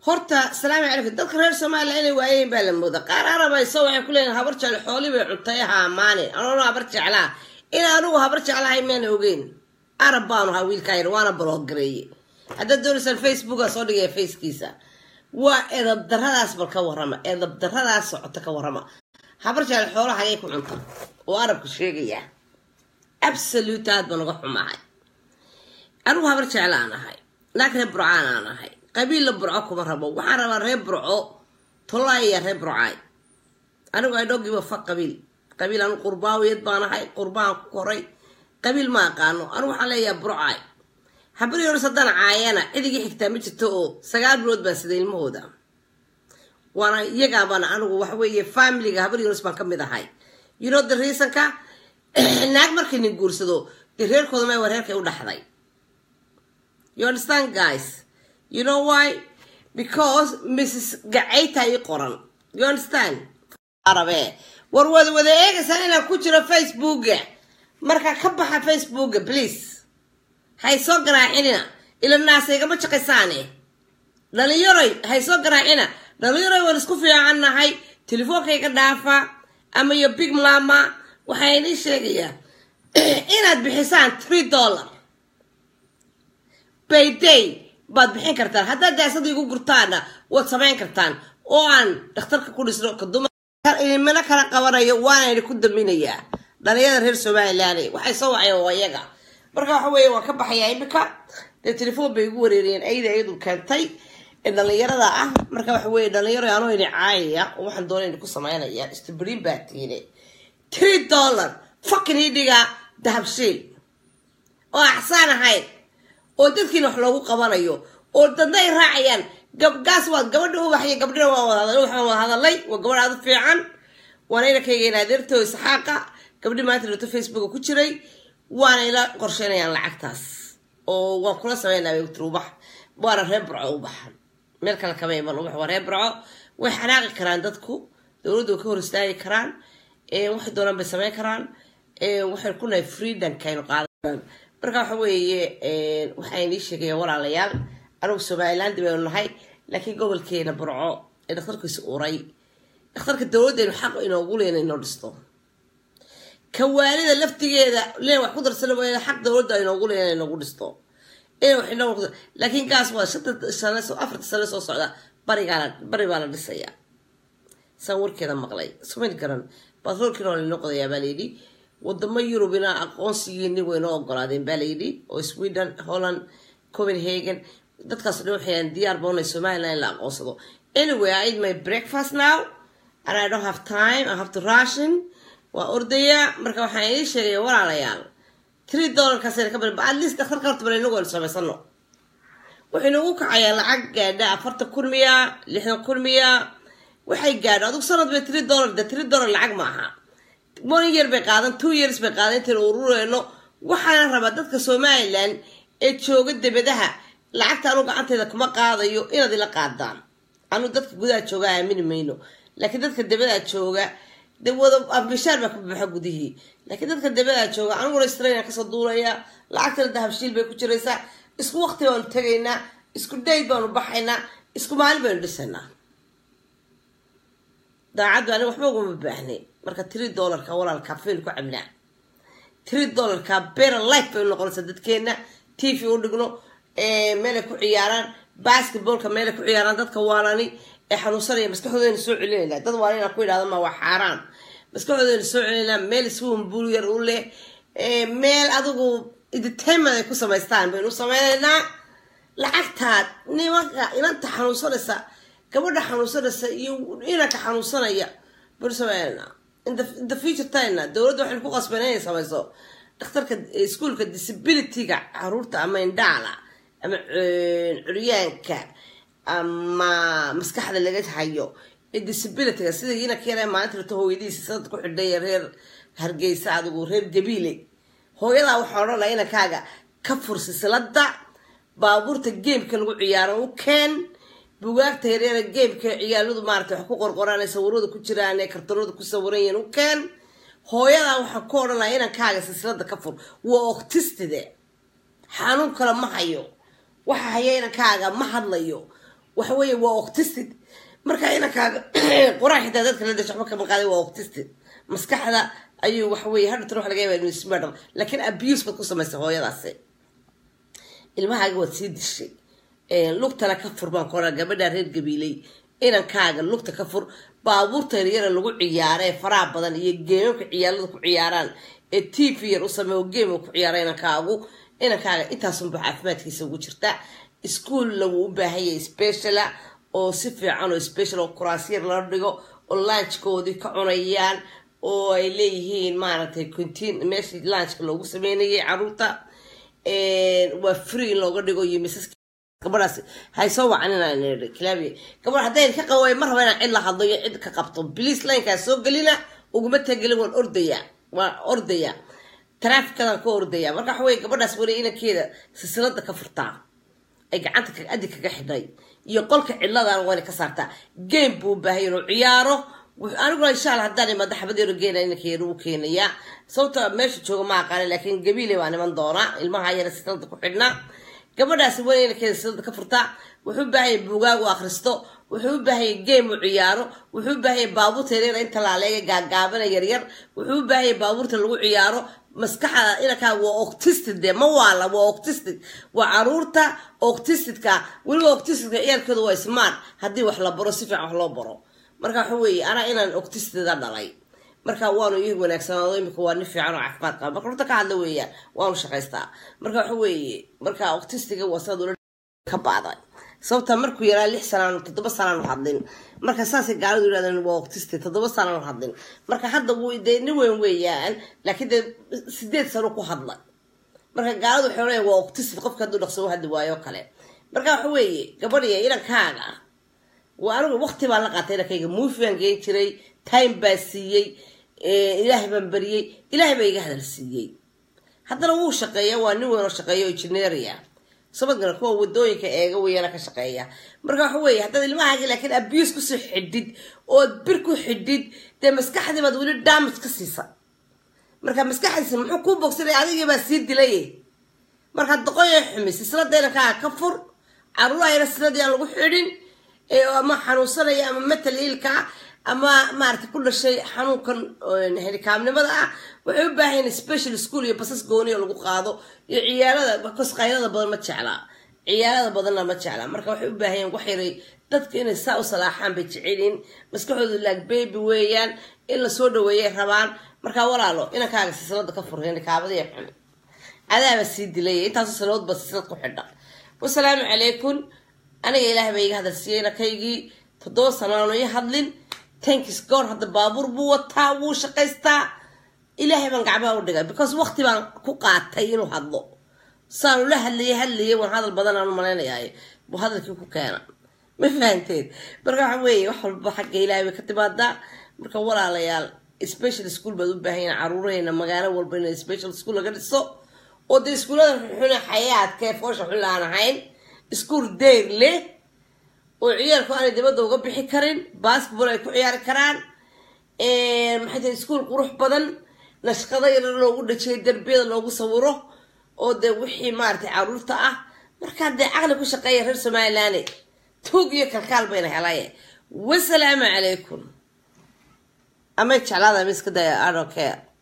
horta salaamu calaykum dadka reer soomaaliya inay waayeen baa la mooda qaar arabayso waxay ku leeyihin habar jecel xooli bay cuntay ha amaane anoona habar jeclaa in anigu habar jeclahay maana ogeyn arab baanu ahaa wiilkaa yar waana baloogareeye haddaad doonaysaan facebooka soo dhigaya facekiisa waa edab daradaas bal ka warrama edab daradaas socota ka warrama habar jecel xoolaha ayay ku cunta oo arabka sheegaya absolute aad baan uga xumahay anigu habar jeclaan ahay naag reer burcaan aan ahay qabiilla burco kuma rabo waxaan rabaa reer burco tolaaya reer burcaay anigu ay dhogiba fa qabiil qabiil anu qurbaawiyad baan ahay qurbaan ku koray qabiil ma aqaano anigu waxaan leeyahay burcaay habari hores haddaan caayana cidigii xigtaa ma jirto oo sagaal bilood baan sida ilmahooda waana iyagaabana anigu waxa weeye familiga habari hores baan ka mid ahay you know the reasonka naag markay nin guursado dee reerkooda may waa reerkay u dhaxday you understand guys you know why because mrs gacayta ii qoran you understand arabe war wada wada eegaysaa inaan ku jiro facebooka markaa ka baxa facebooka please hay soo garaacinina ila naasaygama shaqaysaane dhalinyaroy hay soo garaacina dhalinyaroy waan isku fiican nahay telefoonkayga dhaafa ama iyo big mama waxaa inii sheegayaa inaad bixisaan three dollar bayday baad bixin kartaan haddaad daasada igu gurtaana waad samayn kartaan oo aan dhakhtarka ku dhisno kadumimino kala qabanayo waana idhi ku daminayaa dhalinyada reer somalilan waxay soo waceen waa iyaga marka waxa weeye waan ka baxayaa imika dee telefoon bay igu wareeriyeen ayda iyadu keentay ee dhalinyarada ah marka waxa weeye dhalinyaro anoo ini caayaya oo waxaan doona ini ku samaynaya istibriin baa tiine three dollar fucking idhiga dahabshiil oo axsaan ahayn oo dadkiina wax loogu qabanayo oo dadna ay raacayaan gabgaas waa gabadha ubaxyo gabdhina waa wada waxaan wada hadalay waa gabadh aada u fiican waana inankayga in adeertoo isxaaqa gabdhi maanta dhirto facebooka ku jiray waana ila qorsheynayaan lacagtaas oo waan kula sameynaa wtir ubax waana reer burco ubax meel kale kama iman ubax waa reer burco way xanaaqi karaan dadku dowladdu way ka hor istaagi karaan waxay doonaan bay sameyn karaan waxay ku nahay freedomkaynu qaadan marka waxa weeye waxaa inii sheegaya walaalayaal anigu somaliland baynu nahay laakiin gobolkeena burco ee dhakhtarkiisa uray dhakhtarka dowladdeenu xaq inoogu leena inoo dhisto kawaalida laftigeeda leen wax ku darsana waa xaq dowladda inoogu leena inoogu dhisto laakiin gaas waa shanta sane afarta sane soo socda barigaala bari baa la dhisayaa saan warkeeda maqlay sumayn garan batroolkiina waa lainoo qodayaa baa layidhi wadamo yurubina aqoonsigiini waynoo ogolaadeen baa layidhi oo sweden holland copenhagen dadkaas dhan waxayaan diyaar boonay somaliland in la aqoonsado anyway i eat my breakfast now and i don't have time i have to ration waa ordaya marka waxaan idin sheegaya walaalayaal three dollarkaas ka bari at least dhakhtarka horta bal inagu aynu samaysano waxay nagu kacayaan lacag gaadha afartan kun miya lixdan kun miya waxay gaadho adugu sanad bay three dollar de three dollar lacag ma aha one year bay qaadan two years bay qaadan intaynu urureyno waxaana rabaa dadka somaliland ee jooga debadaha lacagta anu gacanteeda kuma qaadayo inaad ila qaadaan anu dadka gudaha jooga aamini mayno laakiin dadka debadaa jooga de wada ambishaar baa ka baxa gudihii laakiin dadka debadaa jooga aniguna australia kasoo duulaya lacagtana dahabshiil bay ku jiraysaa isku waqti baanu tegaynaa isku dayd baanu baxaynaa isku maalin baynu dhisaynaa daacaddu aniga waxba ugama baahnay marka three dollarka walaalka fail ku cabnaa three dollarka bera life bay noqonaysaa dadkeena t v u dhigno meelay ku ciyaaraan basketballka meelay ku ciyaaraan dadka waalani ee xanuunsanaya maskaxdoodayna soo celinayna dad waala inaan ku idhahdo ma waa xaaraan maskaxdoodayna soo celinayna meel swimming pool yar u leh meel adigu entertainment ay ku samaystaan baynu sameynaynaa lacagtaad nimanka inanta xanuunsanaysa gabadha xanuunsanaysa iyo inanka xanuunsanaya baynu sameynaynaa in the future timena dowladda waxaynu ku qasbeen inay samayso dhakhtarka iskuolka disabilityga caruurta ama indhaala ama curyaanka ama maskaxda laga hayo ee disabilityga sida inanka yare maalinta rito hooyadiisa sanad ku xidhay reer hargeysa adigu reer gabiile hooyadaa waxaa odhan laha inankaaga ka fur silsilada baabuurta geemka lagu ciyaaro u keen bugaagta yaryara geemka ciyaaladu maarata wax ku qorqoraan ee sawirada ku jiraan ee kartanada ku sawiran yihiin u keen hooyadaa waxaa ku odhan laha inankaaga silsilada ka fur waa octistide xanuun kale ma hayo waxa haya inankaaga ma hadlayo waxa weeye waa octistid marka inankaaga quraan xitaa dadka la dasho waxba kama qaaday waa octistid maskaxda ayuu waxa weeye hadhatan waxa laga yaabaa inuu ismadhal laakiin abuse baad ku samaysay hooyadaasi ilmahaaga waad sii dishay lugtana ka fur baan koraa gabadha reer gabiiley inankaaga lugta ka fur baabuurta yaryara lagu ciyaara ee faraha badan iyo geemamka ciyaalada ku ciyaaraan ee t v yar u sameeyo geema ku ciyaara inankaagu inankaaga intaasunba caafimaadkiisa ugu jirta iskuolna wuu u baahan yahay speciala oo si fiican oo special oo kuraasyar loo dhigo oo launchkoodii ka cunayaan oo ay leeyihiin maaragtay contin meeshii launchka loogu sameynayay caruurta waa free in looga dhigo iyo misas gabadhaas hay soo wacanin claviya gabadh haddayn ka qaway mar raba inaan cid la hadlo iyo cid ka qabto blice linekaas soo gelina uguma tagelin waan ordaya waan ordaya trafficadaan ka ordaya marka waxa weye gabadhaas weli inankeeda silsilada ka furtaa ay gacanta adi kaga xidhay iyo qolka cidladan wayna ka saartaa game buu u baahay inuu ciyaaro aniguna insha alla haddaan imaado xabad yaro geena inankeeda u keenayaa sababta meesha jooga ma aqaana laakiin gabiile baa niman doonaa ilmaha yara silsilada ku xidhnaa gabadhaasi weli inankeeda silsilada ka furtaa wuxuu u baahanya buugaag u akhristo wuxuu u baahanya game u ciyaaro wuxuu u baahanya baabuurta yaryar inta laaleega gaagaabana yaryar wuxuu u baahanya baabuurta lagu ciyaaro maskaxda inankaaga waa octistid dee ma waala waa octistid waa caruurta octistidka weliba octistidka ciyaalkooda waa smart haddii wax la baro si fiican wax loo baro marka waxa weeye anaa inaan octistida dhalay marka waanu ii wanaagsanaado imika waa nin fiican oo caafimaad qaba marka runta ka hadla weeyaan waanu shaqaystaa marka waxa weeye marka octistiga waa sidaad ula ka baaday sababta markuu yaraa lix sanaan toddoba sanaanu hadlin marka saasay gaalidu yidhahdeen waa octiste toddoba sanaanu hadlin marka hadda wuu dee nin weyn weeyaan laakiin dee sideed sano ku hadla marka gaalidu waxay leeyahay waa octiste qofka hadduu dhaqso u hadli waayo kale marka waxa weeye gabadhiya inankaaga waa anigu waqti baan la qaatay inankayga muufi baan geen jiray time baa siiyey ilaahay baan bariyey ilaahay baa iga hadal siiyey haddana wuu shaqeeya waa nin weyn oo shaqeeya oo engineeria sabadgana kuwa wadooyinka eega weyana ka shaqeeya marka waxa weeye haddaad ilmahaagi laakiin abuse kusoo xidhid ood bir ku xidhid dee maskaxdii baad weli damage ka siisa marka maskaxdiisa muxuu kuu bogsanay adigii baa sii dilay marka doqoya xumis islada inankaaga ka fur caruuraha yara siladii aan lagu xidhin ama xanuunsanaya ama matal ilka ama maarata ku dhashay xanuunkan helikaamnimada ah waxay u baahan special school iyo basas gooniyo lagu qaado iyo ciyaalada bas qaylada badan ma jeclaa ciyaalada badanna ma jeclaa marka waxay u baahan wax yaray dadka inay saa u salaaxaan bay jecelin maskaxoodu laag baby weeyaan in lasoo dhaweeyay rabaan marka walaalo inankaaga silsilada ka fur helikaamada xun adaaba sii dilay intaasu sanadood ba silsilad ku xidha wasalaamu calaykum aniga ilaahay baa iga hadal siiyey inankaygii toddoba sanaano i hadlin tankis goor hadda baabuur buu wataa wuu shaqaystaa ilaahay baan gacmaha u dhigay because waqti baan ku qaatay inuu hadlo saanu la hadlayay hadlayay waan hadal badan aan u malaynayaay buu hadalkii ku keena ma fahanteed marka waxa weeye wax walba xagga ilaahay bay ka timaadaa marka walaalayaal special school baad u baahan yahin caruurahayna magaalo walba in special school laga dhiso oo dee iskuullada xunxune xayaadka ee foosha xun laan ahayn iskuul deyr leh oo ciyaalku aanay dibadda uga bixi karin basketball ay ku ciyaari karaan maxay tahay iskuul qurux badan nashqado yar loogu dhajiyay derbiyada loogu sawiro oo dee wixii maaragtay caruurta ah markaa dee caqli ku shaqeeya reer somaliland tuug iyo kalkaal bayna helaye wasalaamu calaykum amay jeclaada miska daya adhocare